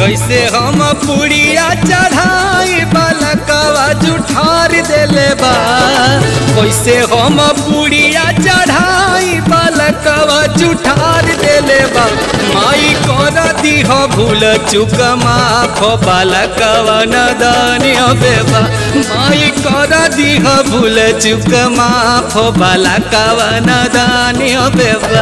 कैसे हम पुड़िया चढ़ाई बालकवा जुठार देले बा कैसे हम पुड़िया चढ़ाई बालकवा जुठार देले बा माई कर दीह भूल चुक माफ बालकवा नदानी बेबा माई कर दीह भूल चुक माफ बालकवा नदानी बेबा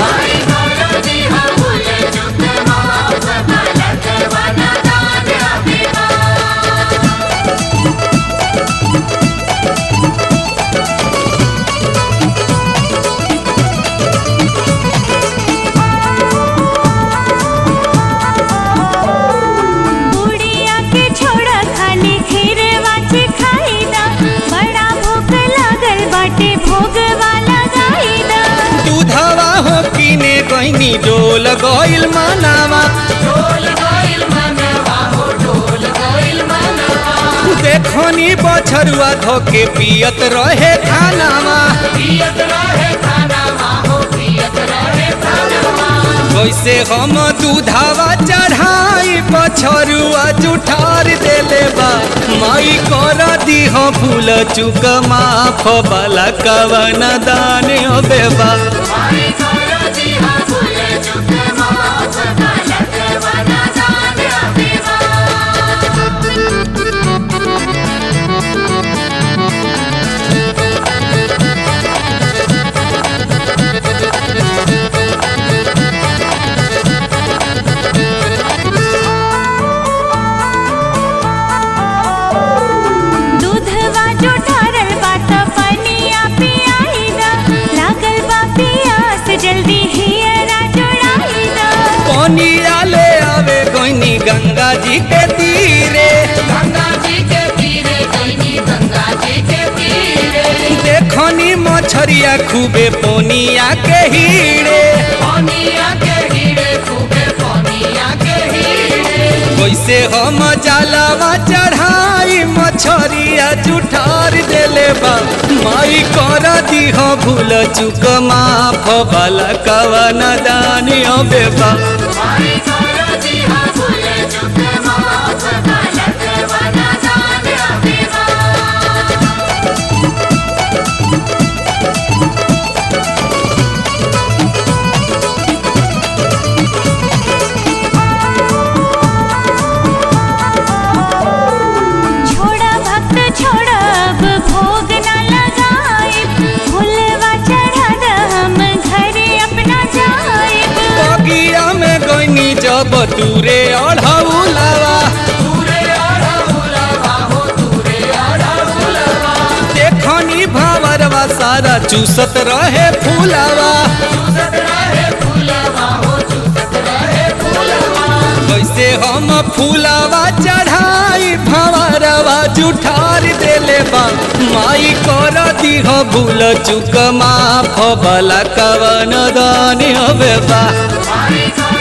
बुढ़िया के छोड़ा खाली खीर वाची खाई दा बड़ा भूख लागल बाटे भोग वाला गाई दा दूधवा हो किने गईनी डोल गइल मानावा देखनी बछरुआ धोके पियत रहे खानावा वैसे हम दूधावा चढ़ाई बछरुआ जुठार देले बा माई कर दीह फूल चुक माफ बाला कवन दान बेबा दूधवा जो ढारल बात पनिया पियाई दा लागल बा पियास जल्दी हियरा जोड़ाई दा पनिया ले आवे गईनी गंगा जी के तीरे देखनी मछरिया खूबे पोनिया के हीरे वैसे हम जलावा चढ़ाई मछरिया जुठार देले बा माई कर दीह भूल चुक माफ बाला कवन दानी बेबा छोड़ा भक्त छोड़ा अब भोग न लगाए फुलवा चढ़ा दा हम घरे अपना जाए बगिया में गईनी जब दूरे अढ़ौलावा देखनी भावरवा सारा चूसत रहे फूलावा कैसे हम फूलावा चढ़ाई भंवरवा जुठार देले बा माई कर दीह भूल चुक माफ बला कवन दानी बेबा Bye.